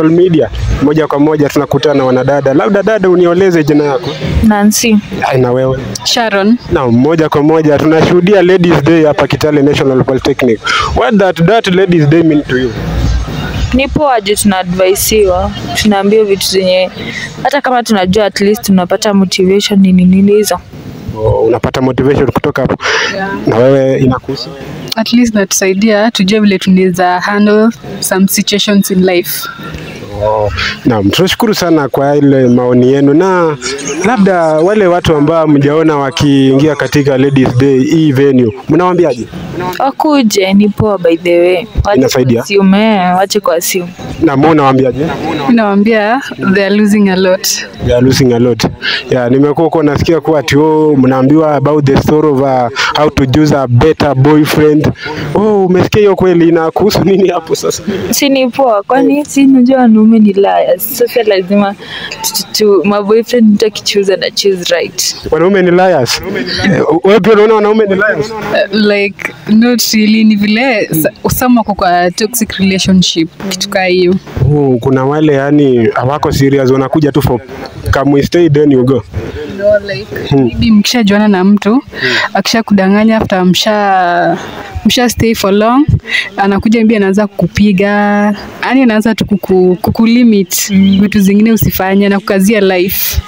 social media, moja kwa moja tunakutana na wanadada. Labda dada, unioleze jina yako Nancy. Ai, na wewe Sharon. na moja kwa moja tunashuhudia Ladies Day hapa Kitale National Polytechnic. What that that Ladies Day mean to you? Ni poa juu tunaadvaisiwa, tunaambiwa vitu zenye hata kama tunajua at least tunapata motivation nini nini hizo. Oh, unapata motivation kutoka hapo. Na wewe inakuhusu? At least natusaidia tujue vile tunaweza handle some situations in life. Oh, naam, tunashukuru sana kwa ile maoni yenu, na labda wale watu ambao mjaona wakiingia katika Ladies Day hii venue, mnawaambiaje? Wakuje, ni poa by the way. Wache Inasaidia? kuassume, eh, wache kuassume. Na mbona unawaambiaje? Mimi nawaambia they are losing a lot. They are losing a lot. Yeah, nimekuwa huko nasikia kuwa ati oh, mnaambiwa about the story of uh, how to choose a better boyfriend. Oh, umesikia hiyo kweli? Inakuhusu nini hapo sasa? Si ni poa, kwani si unajua wanaume ni liars. Sasa lazima tu- tu- my boyfriend mtu akichoose na choose right. Wanaume ni liars. Eh, Wewe pia unaona wanaume ni liars? Uh, like not really ni vile sa- some wako kwa toxic relationship kitu kaa hiyo. Oh, kuna wale yani hawako serious, wanakuja tu for come we stay then you go. No, like, maybe mkishajuana na mtu akisha kudanganya after msha msha stay for long anakuja maybe anaanza kukupiga yani anaanza tu kuku, kukulimit vitu zingine usifanye na kukazia life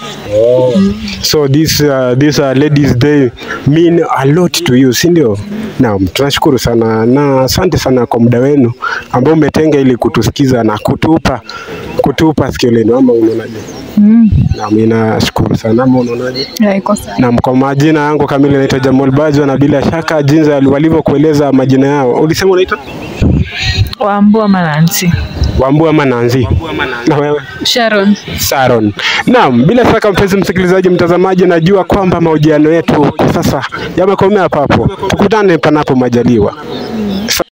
So this uh, this uh, ladies day mean a lot to you, si ndio? Naam, tunashukuru sana na asante sana kwa muda wenu ambao umetenga ili kutusikiza na kutupa kutupa sikio lenu, ama unaonaje? Mm. Naam, ninashukuru sana, ama unaonaje? yeah, iko sawa. Naam, kwa majina yangu kamili naitwa Jamal Bajo, na bila shaka jinsi walivyokueleza majina yao, ulisema unaitwa Wambua Manansi. Wambua ama Nanzi? Na wewe? Sharon Saron. Naam, bila shaka mpenzi msikilizaji, mtazamaji, najua kwamba mahojiano yetu kwa sasa yamekomea papo. Tukutane panapo majaliwa.